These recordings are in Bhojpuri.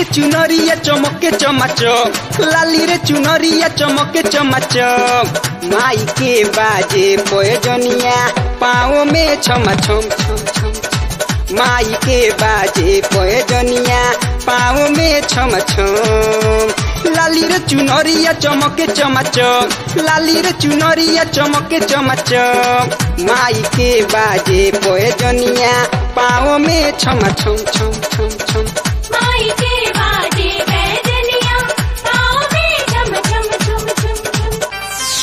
चुनरिया चमके चमाचक लाली रे चुनरिया चमके चमाचक माई के बाजे पोजनिया पाँव में छमा छम छम छम छम। माई के बाजे पोजनिया पाँव में छम छम लाली रे चुनरिया चमके चमाचक लाली रे चुनरिया चमके चमाचक माई के बाजे पोजनिया पाँव में छम छम छम छम छम माई के बाजे बैजनिया पाँव में झम झम झम झम झम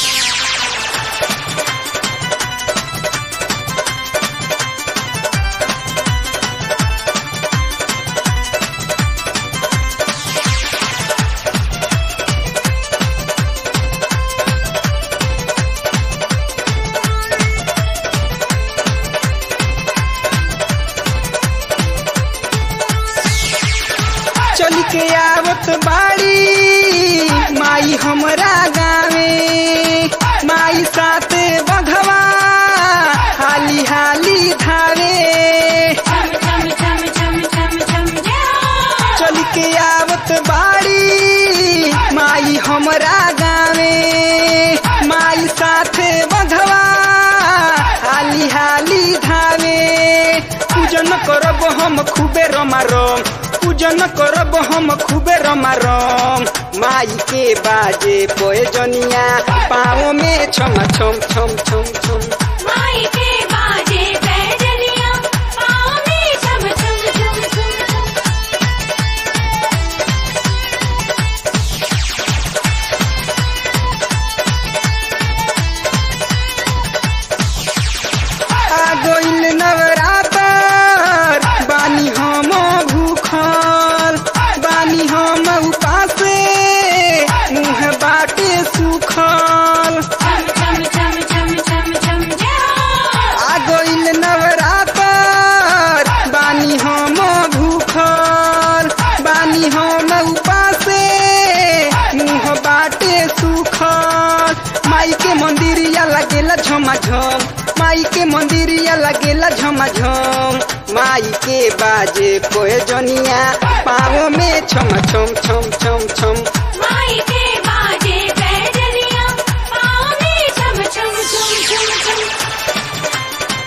चल के आवत बाड़ी माई हमरा गावे माई साथे बघवा हाली हाली धावे झम झम झम झम झम झम चल के आवत बाड़ी माई हमरा गावे माई साथे बघवा हाली हाली धावे पूजन करब हम खूबे रमारम पूजन करब हम खूबे रमारम माई के बाजे पोजनिया पाँव में छम छम छम छम छम माई के बाजे बैजनिया पाँव में झम झम झम झम झम आ गइल नवरातर बानी हम भूखल बानी हम उपासे मुँह बाटे सुखल झम झम झम झम झम झम आ गइल नवरातर बानी हम भूखल बानी हम उपासे मुँह बाटे सुखल माई के मंदिरिया लगेला झमाझम माई के मंदिरिया लगेला झमाझम माई के बाजे कोजनिया पाँव में छम छम छम छम छम माई के बाजे बैजनिया पाँव में झम झम झम झम झम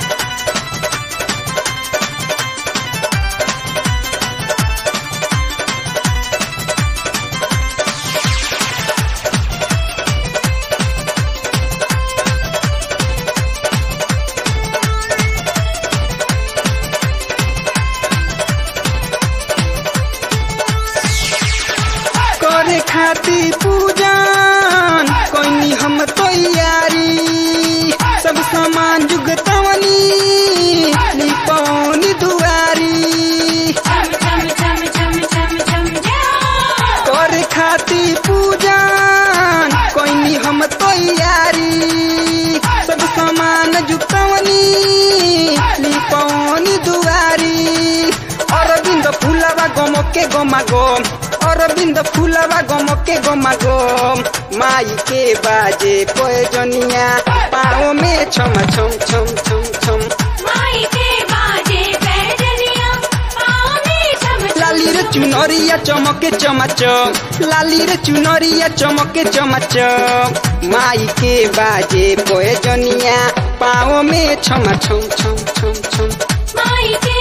करे खाती पूजन कोई हम तैयारी सब सामान जुगतवनी लिपौनी दुआरी झम झम झम झम झम झम करे खाती पूजन कोई हम तैयारी सब सामान जुगतवनी लिपौनी दुआरी अरविंद फुलवा गमके गमा गम अरविंद फुलवा गमके गमा गम माई के बाजे पोजनिया पाँव में छम छम छम छम छम माई के बाजे बैजनिया पाँव में झम झम लाली रे चुनरिया चमके चमाचक लाली रे चुनरिया चमके चमाचक माई के बाजे पोजनिया पाँव में छम छम छम छम छम माई के